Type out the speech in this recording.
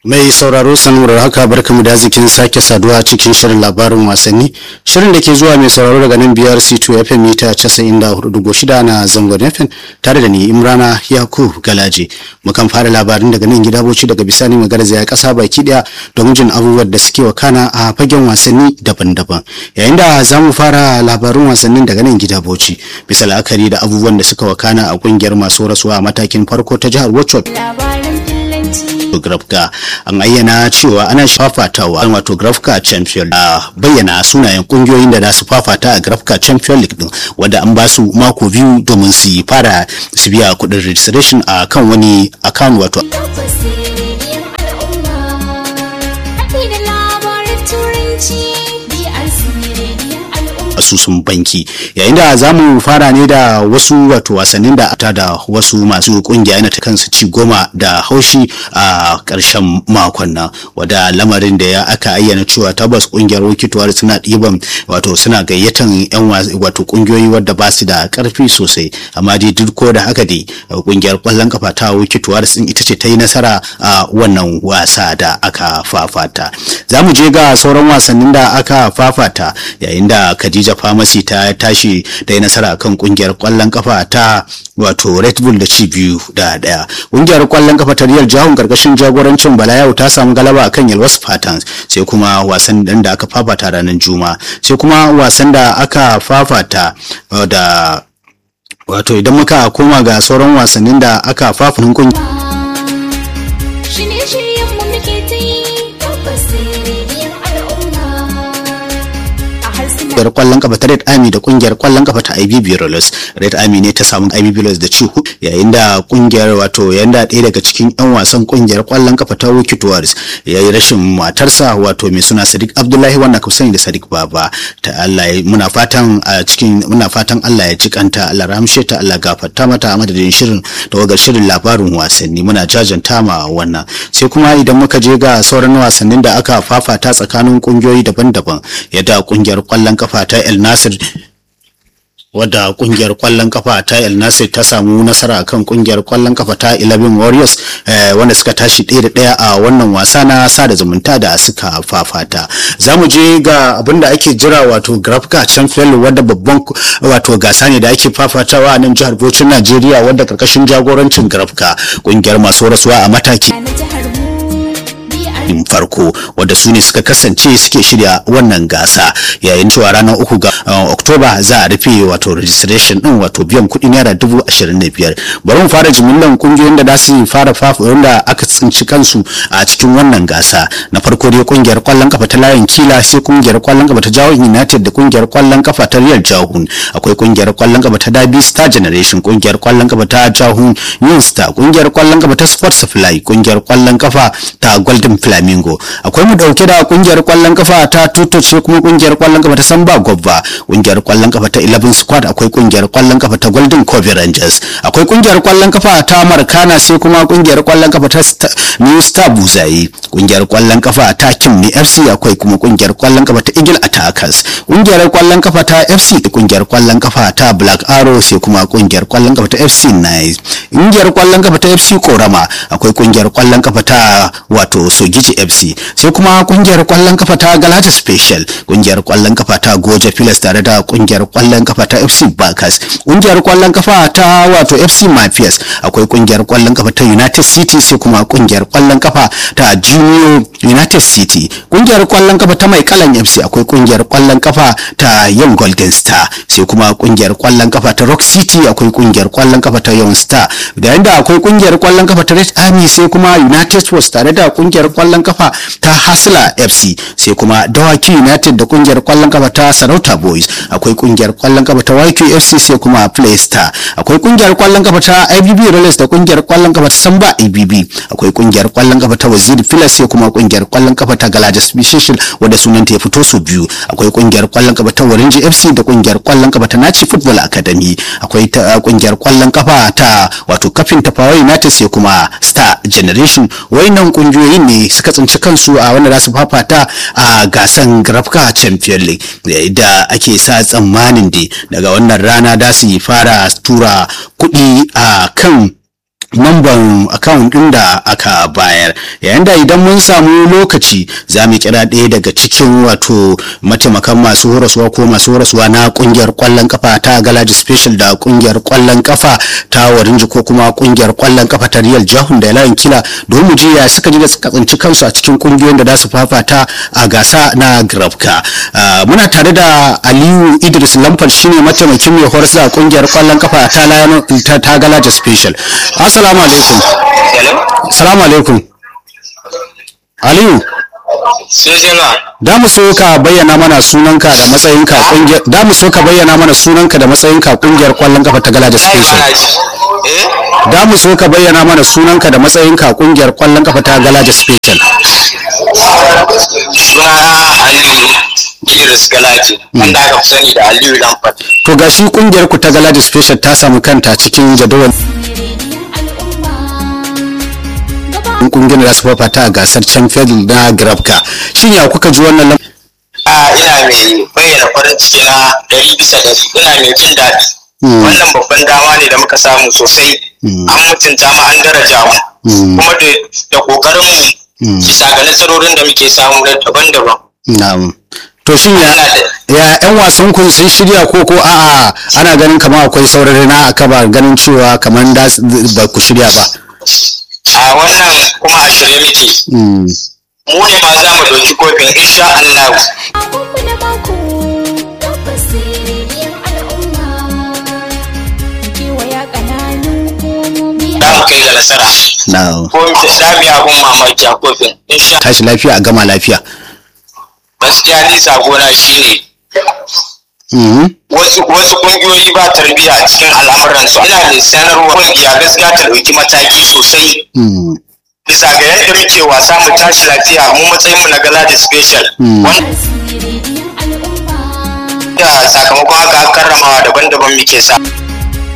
Mai sauraro sanurar haka barkamu da zikin sake saduwa cikin shirin labarin wasanni. Shirin da ke zuwa mai sauraro daga nan biyar C2 FM mita 94.6 na zangon FM tare da ni Imrana Yakub Galaje. Mukan fara labarin daga nan gida boci daga bisani magarza ya kasa baki daya domin jin abubuwan da suke wakana a fagen wasanni daban-daban. Yayin da za mu fara labarin wasannin daga nan gida boci bisa la'akari da abubuwan da suka wakana a kungiyar masu rasuwa a matakin farko ta jihar Wachot. Grafka an ayyana cewa ana fafatawa wato Grafka Champion a bayyana sunayen kungiyoyin da za su fafata a Grafka Champion League din wanda an ba su mako biyu domin su fara su biya kuɗin registration a kan wani account wato asusun banki yayin da za mu fara ne da wasu wato wasannin da ata da wasu masu kungiya na ta kansu ci goma da haushi a ƙarshen makon nan wada lamarin da ya aka ayyana cewa tabbas kungiyar wikituwar suna ɗiban wato suna gayyatan yan wato kungiyoyi wadda ba su da ƙarfi sosai amma dai duk ko da haka dai kungiyar ƙwallon kafa ta wikituwar sun ita ce ta yi nasara a wannan wasa da aka fafata za mu je ga sauran wasannin da aka fafata yayin da Khadija Pharmacy ta tashi da yi nasara kan kungiyar kwallon kafa ta wato Red Bull da ci biyu da daya. Kungiyar kwallon kafa ta Real Jahun karkashin jagorancin Balayau ta samu galaba akan Yellow Spartans sai kuma wasan dan da aka fafata ranar Juma sai kuma wasan da aka fafata da wato idan muka koma ga sauran wasannin da aka fafata kungiyar kungiyar kwallon kafa ta Red Army da kungiyar kwallon kafa ta IBB Rollers. Red Army ne ta samu IBB Rollers da ci hudu yayin da kungiyar wato yayin da ɗaya daga cikin yan wasan kungiyar kwallon kafa ta Wiki Tours ya yi rashin matarsa wato mai suna Sadiq Abdullahi wanda ka sani da Sadiq Baba ta Allah muna fatan a cikin muna fatan Allah ya ji kanta Allah ramshe ta Allah gafarta mata a madadin shirin da wagar shirin labarin wasanni muna jajanta ma wannan sai kuma idan muka je ga sauran wasannin da aka fafata tsakanin kungiyoyi daban-daban yadda kungiyar kwallon kafa kafa ta El Nasir wadda kungiyar kwallon kafa ta El Nasir ta samu nasara kan kungiyar kwallon kafa ta 11 Warriors wanda suka tashi ɗaya da ɗaya a wannan wasa na sada zumunta da suka fafata za mu je ga abin da ake jira wato Grafka Champion wadda babban wato gasa ne da ake fafatawa a nan jihar Bauchi Najeriya wadda karkashin jagorancin Grafka kungiyar masu rasuwa a mataki din farko wadda su ne suka kasance suke shirya wannan gasa yayin cewa ranar uku ga oktoba za a rufe wato registration din wato biyan kuɗi naira dubu ashirin da biyar bari mu fara jimillan kungiyoyin da za su fara fafa wanda aka tsinci kansu a cikin wannan gasa na farko dai kungiyar kwallon kafa ta layin kila sai kungiyar kwallon kafa ta jawon united da kungiyar kwallon kafa ta real jahun akwai kungiyar kwallon kafa ta dabi star generation kungiyar kwallon kafa ta jahun new star kungiyar kwallon kafa ta sports fly kungiyar kwallon kafa ta golden fly Flamingo akwai mu dauke da kungiyar kwallon kafa ta Tuto ce kuma kungiyar kwallon kafa ta Samba Gobba kungiyar kwallon kafa ta 11 Squad akwai kungiyar kwallon kafa ta Golden Cove Rangers akwai kungiyar kwallon kafa ta Markana sai kuma kungiyar kwallon kafa ta New Star Buzayi kungiyar kwallon kafa ta Kimni FC akwai kuma kungiyar kwallon kafa ta Eagle Attackers kungiyar kwallon kafa ta FC kungiyar kwallon kafa ta Black Arrow sai kuma kungiyar kwallon kafa ta FC Nice kungiyar kwallon kafa ta FC Korama akwai kungiyar kwallon kafa ta wato Sogiji FC sai kuma kungiyar kwallon kafa ta Galata Special kungiyar kwallon kafa ta Goja Pilas tare da kungiyar kwallon kafa ta FC Bakas kungiyar kwallon kafa ta wato FC Mafias akwai kungiyar kwallon kafa ta United City sai kuma kungiyar kwallon kafa ta Junior United City kungiyar kwallon kafa ta Mai Kalan FC akwai kungiyar kwallon kafa ta Young Golden Star sai kuma kungiyar kwallon kafa ta Rock City akwai kungiyar kwallon kafa ta Young Star da yanda akwai kungiyar kwallon kafa ta Red Army sai kuma United Sports tare da kungiyar kwallon kafa ta Hasla FC sai kuma Dawaki United da kungiyar kwallon kafa ta Sarauta Boys akwai kungiyar kwallon kafa ta YQ FC sai kuma Playstar akwai kungiyar kwallon kafa ta IBB Rollers da kungiyar kwallon kafa ta Samba IBB akwai kungiyar kwallon kafa ta Waziri Filas sai kuma kungiyar kwallon kafa ta Galaja Special wanda sunanta ya fito su biyu akwai kungiyar kwallon kafa ta Warinji FC da kungiyar kwallon kafa ta Nachi Football Academy akwai ta kungiyar kwallon kafa ta wato kafin Tafawa United sai kuma Star Generation wayannan kungiyoyin ne suka tsinci kansu a wanda za su fafata a gasan Grafka Champion League da ake sa tsammanin da daga wannan rana da su fara tura kuɗi a kan namban account din da aka bayar yayin da idan mun samu lokaci za mu kira ɗaya daga cikin wato mataimakan masu horaswa ko masu horaswa na kungiyar kwallon kafa ta galaji special da kungiyar kwallon kafa ta warinji ko kuma kungiyar kwallon kafa ta real jahun da layin kila don mu ji ya suka ji da suka tsinci kansu a cikin kungiyoyin da za su fafata a gasa na grafka muna tare da aliyu idris lamfal shine mataimakin mai horas da kungiyar kwallon kafa ta Lion- ta ta galaji special assalamu alaikum assalamu alaikum aliyu Sojana, da mu so ka bayyana mana sunanka da matsayinka kungiyar da mu so ka bayyana mana sunanka da matsayinka kungiyar kwallon kafa ta galaji ai special bana ji. Eh? da mu so ka bayyana mana sunanka da matsayinka kungiyar kwallon kafa ta galaji special Sunana Aliyu Idris Galaji, wanda aka fi sani da Aliyu Lamfat. to gashi kungiyar ku ta galaji special ta samu kanta cikin jadawalin kungiyar da su fafata a gasar champions League na grafka shin ya kuka ji wannan lam- A ina mai bayyana farin ciki na ɗari bisa ɗari, ina mai jin daɗi. Wannan babban dama ne da muka samu sosai. An mutunta mu an daraja mu. Kuma da da ƙoƙarin mu bisa ga nasarorin da muke samu na daban-daban. na'am to shin ya Ina da ya yan wasan kun sun shirya ko ko a'a ana ganin kamar akwai saurari na aka ba ganin cewa kamar da su- ba ku shirya ba a wannan kuma a shirye muke. Mm. Mu ne ma za mu ɗauki kofin insha Allah. Abubu da mako tabbas sirriyar al'umma kewaya ƙananun hukumomi Za mu kai ga nasara. na Ko za mu yi abun mamaki a kofin. Insha tashi lafiya a gama lafiya gaskiya ni sagona shine Mhm. wasu wasu kungiyoyi ba tarbiyya a cikin al'amuransu ina mai sanarwa kungiya gaskiya ta ɗauki mataki sosai Mm. bisa ga yadda muke wasa mu tashi lafiya mu matsayin mu na gala da special wanda sirriyar al'umma sakamakon haka karramawa daban-daban muke sa